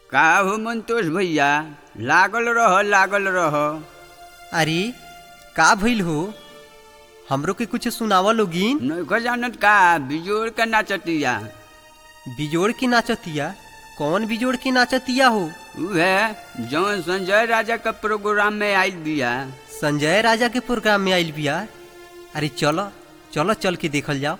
का हो मंतोष भैया लागल रह लागल रह अरे का भइल हो हमरो के कुछ सुनावा लोगिन नौका जानत का बिजोड़ के नाचतिया बिजोड़ के नाचतिया कौन बिजोड़ के नाचतिया हो उहे जौन संजय राजा के प्रोग्राम में आइल बिया संजय राजा के प्रोग्राम में आइल बिया अरे चलो चलो चल के देखल जाओ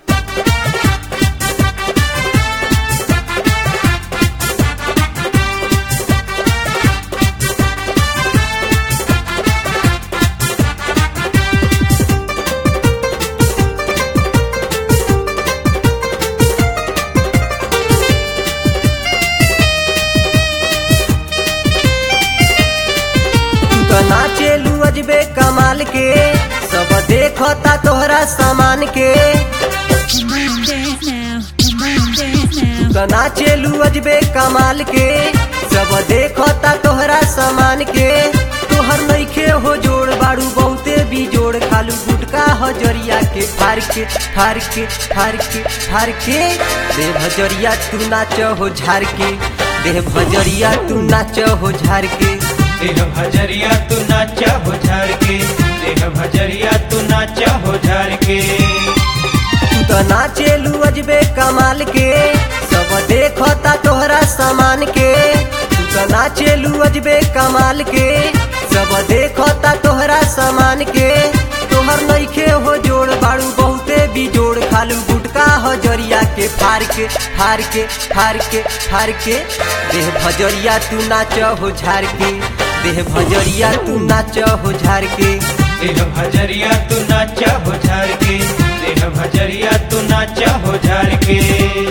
तना चेलू अजबे कमाल के सब देखता तोहरा सामान के Come on, dance now. Come on, dance now. तना चेलू अजबे कमाल के सब देखता तोहरा सामान के तोहर नइखे हो जोड़ बाड़ू बहुते भी जोड़ खालू गुटका हजरिया के फार के फार के फार के फार के दे भजरिया तू नाच हो झार के दे भजरिया तू नाच हो झार के देह भजरिया तू नाचा हो झार के देह भजरिया तू नाचा हो झार के तू तो नाचेलू अजबे कमाल के सब देखता तोहरा सामान के तू तो नाचेलू अजबे कमाल के सब देखता तोहरा सामान के तोहर नइखे हो जोड़ बाड़ू बहुते भी जोड़ खालू गुटका हजरिया के फार के फार के फार के फार के देह भजरिया तू नाच हो झार के देह भजरिया तू नाच हो झार के देह भजरिया तू नाचा हो झार के देह भजरिया तू नाचा हो झार के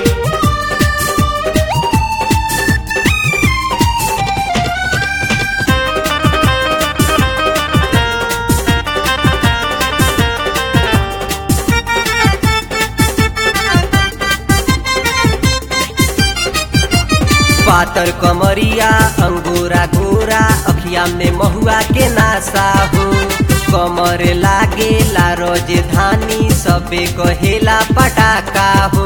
पातर कमरिया अंगोरा गोरा अखिया में महुआ के नासा हो कमर लागे ला धानी सबे कहेला पटाका हो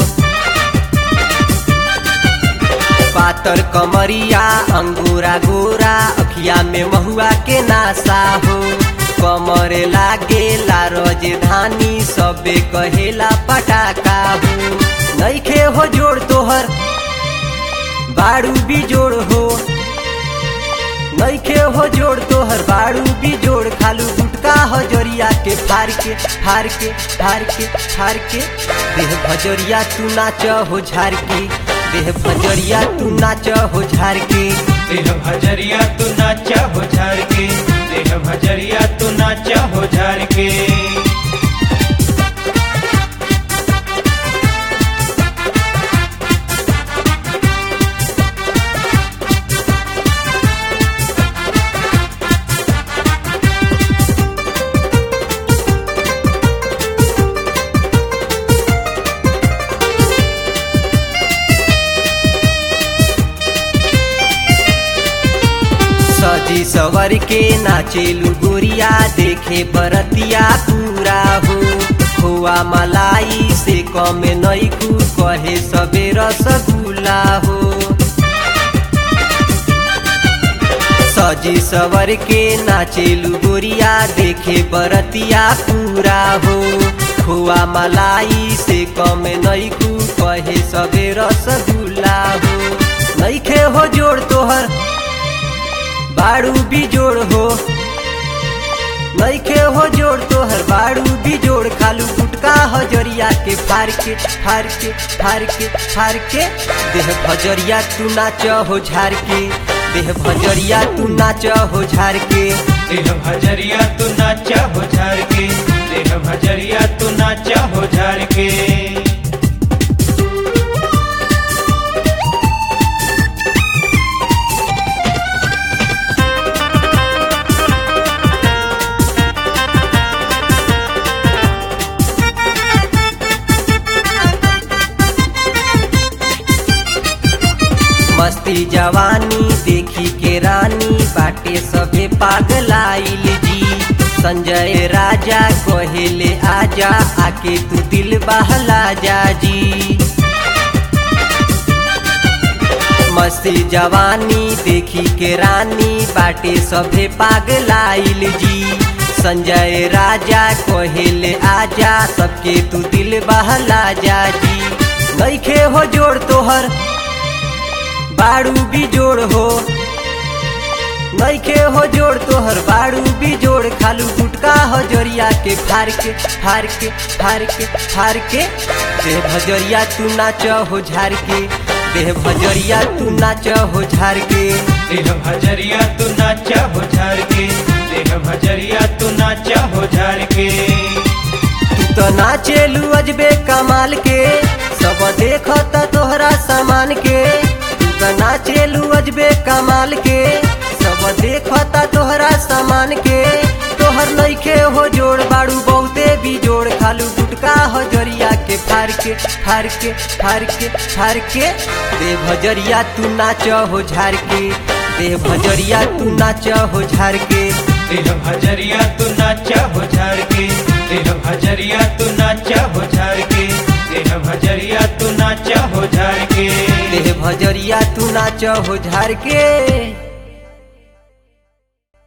पातर कमरिया अंगोरा गोरा अखिया में महुआ के नासा हो कमर लागे ला धानी सबे कहेला पटाका हो नइखे हो जोड़ तोहर बाड़ू भी जोड़ हो नइखे हो जोड़ तोहर बाड़ू भी जोड़ खालू गुटका हजरिया के फार के फार के फार के फार के देह भजरिया तू नाच हो झार के देह भजरिया तू नाच हो झार के देह भजरिया तू नाचा हो झार के देह भजरिया तू नाचा हो झार के सजी सवर के नाचेलू गोरिया देखे बरतिया पूरा हो खोआ मलाई से कम नैकू कहे सबे रसगुल्ला हो सजी सवर के नाचेलू गोरिया देखे बरतिया पूरा हो खोआ मलाई से कम नैकू कहे सबे रसगुल्ला हो नैखे हो जोड़ तोहर बाड़ू भी जोड़ हो नइखे हो जोड़ तोहर बाड़ू भी जोड़ खालू गुटका हजरिया के फार के फार के फार के फार के देह भजरिया तू नाच हो झार के देह भजरिया तू नाच हो झार के देह भजरिया तू नाचा हो झार के देह भजरिया तू नाचा हो झार के मस्ती जवानी देखी के रानी बाटे सबे पागलाइल जी संजय राजा कहेले आजा आके तू दिल बहला जा जी मस्ती जवानी देखी के रानी बाटे सभे पागलाइल जी संजय राजा कहेले आजा सबके तू दिल बहला जा जी नइखे हो जोड़ तोहर बाड़ू भी जोड़ हो नइखे हो जोड़ तोहर बाड़ू भी जोड़ खालू गुटका हो जोरिया के फार के फार के फार के फार के देह भजरिया तू नाच हो झार के देह भजरिया तू नाच हो झार के देह भजरिया तू नाचा हो झार के देह भजरिया तू नाचा हो झार के तू तो नाचेलू अजबे कमाल के सब देखता तोहरा सामान के तू तो नाचेलू अजबे कमाल के सब देखता तोहरा सामान के तोहर नइखे हो जोड़ बाड़ू बहुते भी जोड़ खालू गुटका हो जरिया के फार के फार के फार के फार के दे भजरिया तू नाच हो झार के दे भजरिया तू नाच हो झार के देह भजरिया तू नाचा हो झार के देह भजरिया तू नाचा हो झार के देह भजरिया तू नाचा हो झार के देह भजरिया तू नाच हो झार के